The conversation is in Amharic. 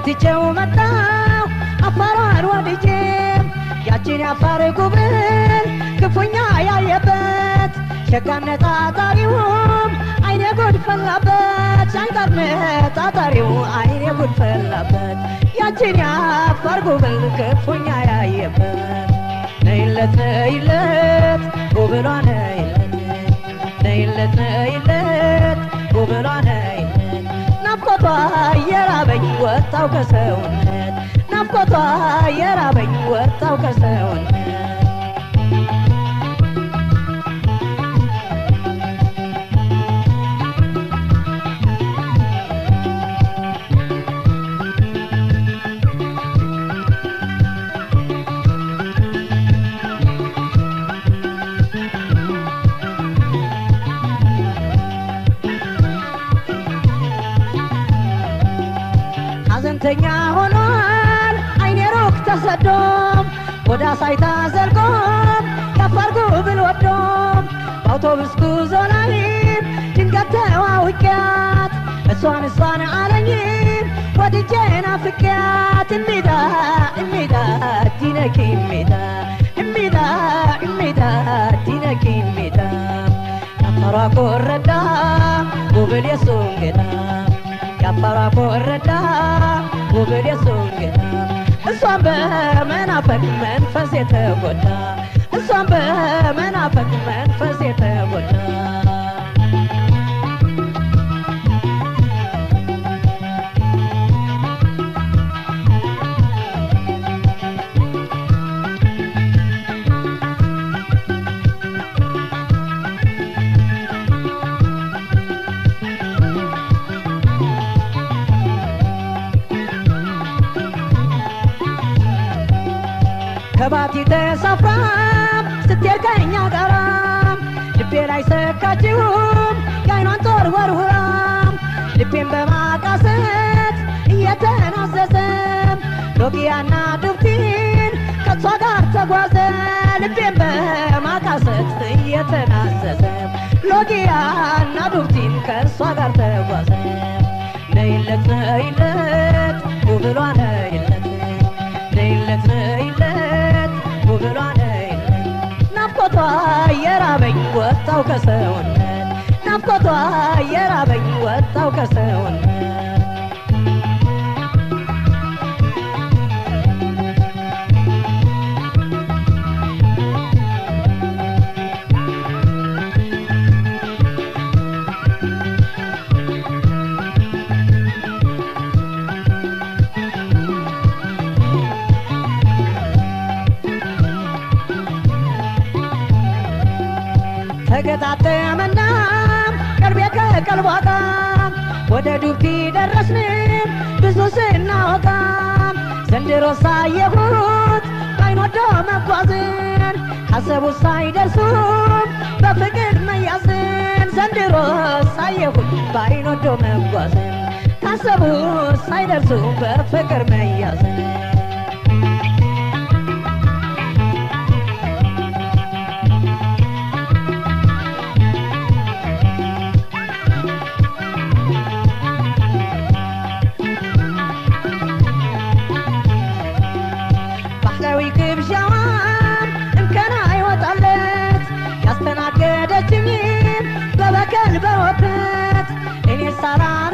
ትቼው መጣሁ አፋሯን ወድጄ ያችን ያፋር ጉብል ክፉኛ ያየበት ሸጋነት አጣሪውም አይኔ ጉድ ፈላበት ሻንቀርነት አጣሪው አይኔ ጉድ ፈላበት ያችን ያፋር ጉብል ክፉኛ ያየበት ነይለት ነይለት ጉብሏ ነይለት ነይለት ነይለት ጉብሏ ነይለት ናፍቆቷ የራበኝ ወጣው ከሰውነት ናፍቆቷ የራበኝ ወጣው ከሰውነት ሐዘንተኛ ሆኗል አይኔ ሩቅ ተሰዶም ወደ አሳይታ ዘልቆም ያፋር ጉብል ወዶም በአውቶቡስ ጉዞ ላይ ድንገት ተዋውቂያት እሷን እሷን አለኝም ወድጄ ናፍቂያት እሚዳ እሚዳ ዲነኪ እሚዳ እሚዳ እሚዳ ዲነኪ እሚዳ ያፋሯ ኮረዳ ጉብል የሱ እንግዳ ያፋሯ ኮረዳ ውብል የሱንግዳ እሷን በመናፈቅ መንፈስ የተጎዳ እሷን በመናፈቅ መንፈስ የተጎዳ ከባቲ ተሳፍራ ስትሄድ ከእኛ ጋራ ልቤ ላይ ሰካችውም የአይኗን ጦር ወርውራ ልቤን በማቃሰት እየተናዘዘም ሎጊያና ዱብቲን ከእሷ ጋር ተጓዘ ልቤን በማቃሰት እየተናዘዘ ሎጊያና ዱብቲን ከእሷ ጋር ተጓዘ ነይለት ነይለት ውብሏ ነይለት ነይለት ነይለት ውብሏ ነይለት ናፍቆቷ የራበኝ ወጣው ከሰውነት ናፍቆቷ የራበኝ ወጣው ከሰውነት ተገጣጠመና ቀልቤ ከቀልቧ ጋር ወደ ዱብቲ ደረስን ብዙ ስናወጋ ዘንድሮ ሳየሁት ባይን ወዶ መጓዝን ካሰቡት ሳይደርሱም በፍቅር መያዝን ዘንድሮ ሳየሁት ባይን ወዶ መጓዝን ካሰቡት ሳይደርሱ በፍቅር መያዝን ባህላዊ ግብዣዋን እንከን አይወጣለት ያስተናገደችኝም በበቀል በወተት እኔ ሳራ